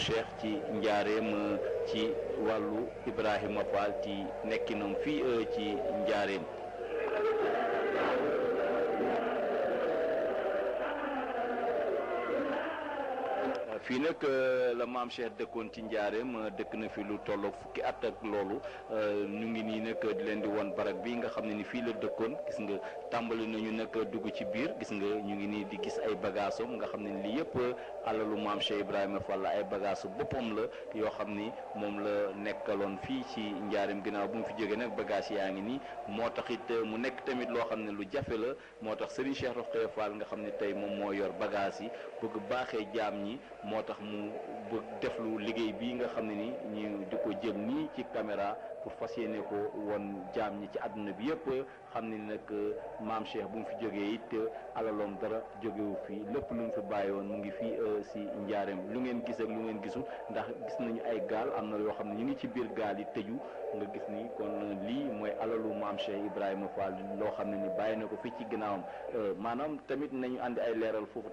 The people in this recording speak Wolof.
Cheikh ci njaareem ci wàllu Ibrahima Fall ci nekkinam fii ci njaareem. fii nag la maam Cheikh dëkkoon ci njaareem dëkk na fi lu tolloog fukki at ak loolu ñu ngi nii nag di leen di won barab bi nga xam ne ni fii la dëkkoon gis nga tàmbali nañu nag dugg ci biir gis nga ñu ngi nii di gis ay bagaasam nga xam ne lii yëpp alalu maam Cheikh Ibrahima Fall ay bagaasu boppam la yoo xam ni moom la nekkaloon fii ci njaareem ginnaaw bu mu fi jógee nag bagages yaa ngi nii moo tax it mu nekk tamit loo xam ne lu jafe la moo tax Serigne Cheikh Rokhaya Fall nga xam ne tey moom moo yor bagages yi bëgg baaxee jaam ñi moo tax mu bëgg def lu liggéey bii nga xam ne ni ñu di ko jël nii ci caméra pour fas yéene ko won jaam ñi ci àdduna bi yëpp xam ne nag maam Cheikh bu mu fi jógee it alaloom dara jógewu fii lépp lu mu fi bàyyi woon mu ngi fii si njaareem lu ngeen gis ak lu ngeen gisul ndax gis nañu ay gaal am na yoo xam ne ñu ngi ci biir gaal yi tëju nga gis ni kon lii mooy alalu maam Cheikh Ibrahima Fall loo xam ne ni bàyyi na ko fii ci ginnaawam maanaam tamit nañu àndi ay leeral foofu